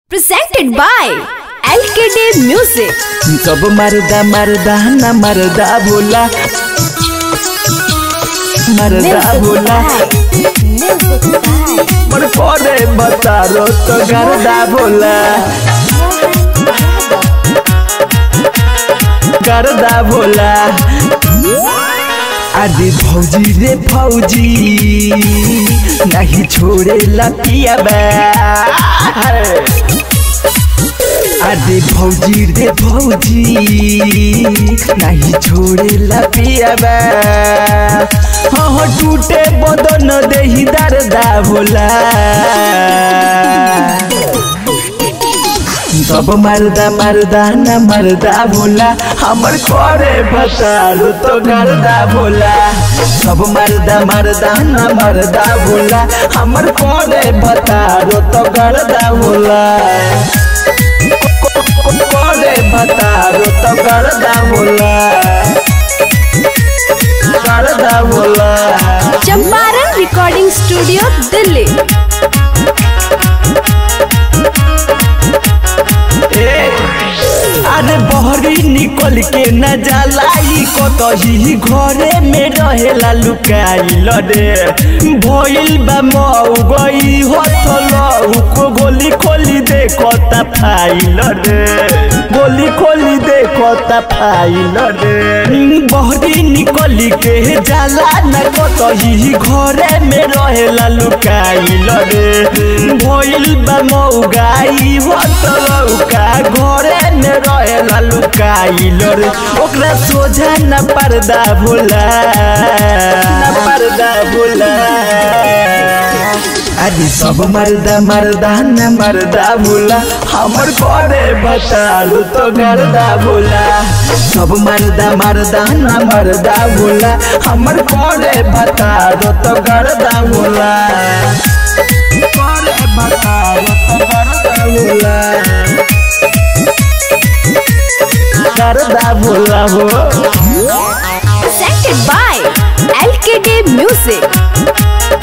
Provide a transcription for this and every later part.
presented by LKD Music. सब मरदा मरदा न मरदा बोला मरदा बोला मन पड़े बता रो तो गरदा बोला गरदा बोला अरे भौजी रे भौजी नहीं छोड़े लपिया अरे भौजी रे भौजी नहीं छोड़े लपिया हाँ हाँ टूटे बदन देही दर्दा भोला सब मरदा मरदा न मरदा भोला हमर करे बतालू तो गर्दा भोला सब मरदा मरदा न मरदा भोला हमर करे बतालू तो गर्दा भोला करे बतालू तो गर्दा भोला गर्दा भोला चंपारण रिकॉर्डिंग स्टूडियो दिल्ली अरे बहरी निकल के न जलाई कतही घरे में रहेला लुकाइल रे भइल बा मऊ गई हथल को गोली खोली देखता फाइल रे गोली खोली देखता फाइल रे बहरी निकल के जाला न कतही घरे में रहेला लुकाइल रे भइल बा मऊ गाई हथल का घरे में रहेला लुकाइल रे ओकरा सोझा न पर्दा भोला न पर्दा भोला अरे सब मर्दा मर्दा न मर्दा भोला हमर करे बतालू तो गर्दा भोला सब मर्दा मर्दा न मर्दा भोला हमर करे बतालू तो गर्दा भोला करे बतालू तो गर्दा भोला करदा भोला हो presented by LKD Music.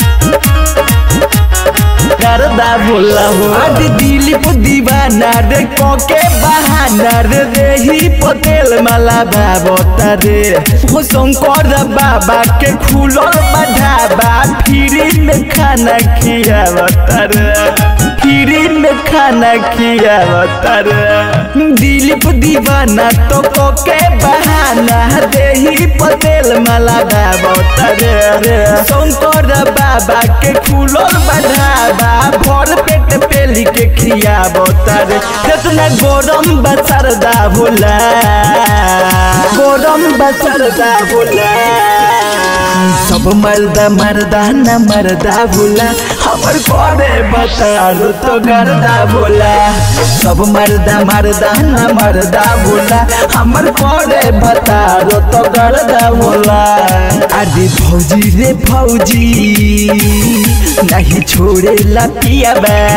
करदा भोला हो अरे दिलीप दीवाना रे कोके बहाना रे रेही पटेल माला बाबा रे हो शंकर बाबा के खुलल बढ़ाबा फ्री में खाना खियावता रे फ्री में खाना खियावता रे दिलीप दीवाना तो कोके बहाना देही पटेल माला बाबा रे शंकर बाबा के खुलल बढ़ाबा भर पेट पेली के खियाबो तारे कितना गरम बसरदा भोला गरम बसरदा भोला सब मर्दा मर्दा न मर्दा भोला हमर करे बतालू तो गर्दा भोला सब मर्दा मर्दा न मर्दा भोला हमर करे बतालू तो गर्दा भोला अरे भौजी रे भौजी नहीं छोड़े लपिया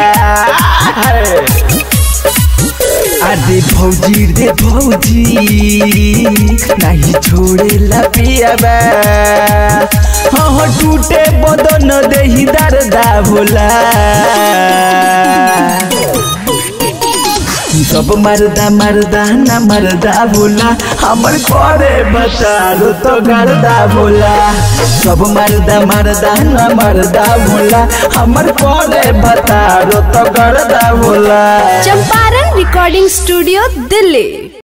अरे भौजी रे भौजी नहीं छोड़े लपिया हाँ हाँ टूटे बदन देही दर्दा भोला सब मर्दा मर्दा न मर्दा भोला हमर करे बतालू तो गर्दा भोला सब मर्दा मर्दा न मर्दा भोला हमर करे बतालू तो गर्दा भोला चंपारण रिकॉर्डिंग स्टूडियो दिल्ली